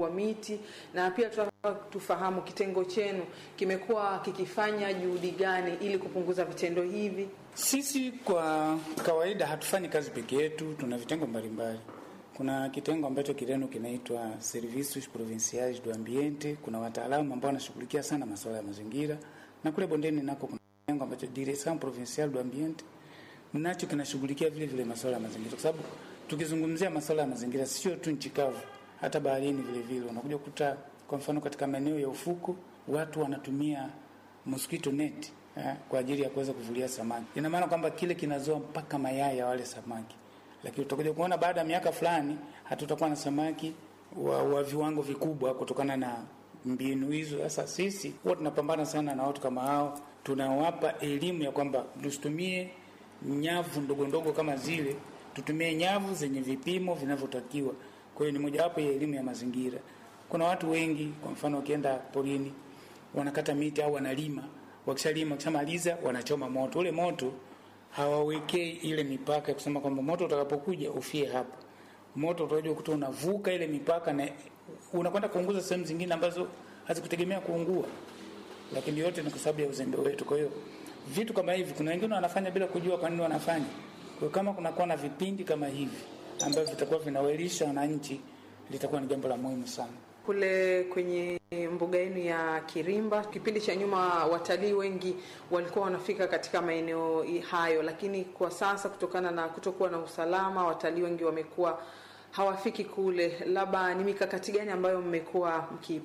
wa miti, na pia tunataka tufahamu kitengo chenu kimekuwa kikifanya juhudi gani ili kupunguza vitendo hivi. Sisi kwa kawaida hatufanyi kazi peke yetu, tuna vitengo mbalimbali. Kuna kitengo ambacho Kireno kinaitwa Servicios Provinciais do Ambiente. Kuna wataalamu ambao wanashughulikia sana masuala ya mazingira, na kule bondeni nako kuna kitengo ambacho Direção Provincial do Ambiente nacho kinashughulikia vile vile masuala ya mazingira, kwa sababu tukizungumzia masuala ya mazingira sio tu nchi kavu, hata baharini vile vile unakuja kukuta, kwa mfano katika maeneo ya ufuko watu wanatumia mosquito net eh, kwa ajili ya kuweza kuvulia samaki. Ina maana kwamba kile kinazoa mpaka mayai ya wale samaki, lakini utakuja kuona baada ya miaka fulani hatutakuwa na samaki wa, wa viwango vikubwa kutokana na mbinu hizo. Sasa sisi huwa tunapambana sana na watu kama hao, tunawapa elimu ya kwamba tusitumie nyavu ndogo ndogo kama zile, tutumie nyavu zenye vipimo vinavyotakiwa. Kwa hiyo ni mojawapo ya elimu ya mazingira. Kuna watu wengi, kwa mfano, wakienda porini wanakata miti au wanalima, wakishalima, wakishamaliza wanachoma moto. Ule moto hawawekei ile mipaka ya kusema kwamba moto utakapokuja ufie hapo. Moto utakuja kukuta unavuka ile mipaka na unakwenda kuunguza sehemu zingine ambazo hazikutegemea kuungua, lakini yote ni kwa sababu ya uzembe wetu. Kwa hiyo vitu kama hivi, kuna wengine wanafanya bila kujua kwa nini wanafanya. Kwa hiyo kama kunakuwa na vipindi kama hivi ambavyo vitakuwa vinawaelisha wananchi, litakuwa ni jambo la muhimu sana. Kule kwenye mbuga yenu ya Kirimba, kipindi cha nyuma watalii wengi walikuwa wanafika katika maeneo hayo, lakini kwa sasa kutokana na kutokuwa na usalama, watalii wengi wamekuwa hawafiki kule. Labda ni mikakati gani ambayo mmekuwa mki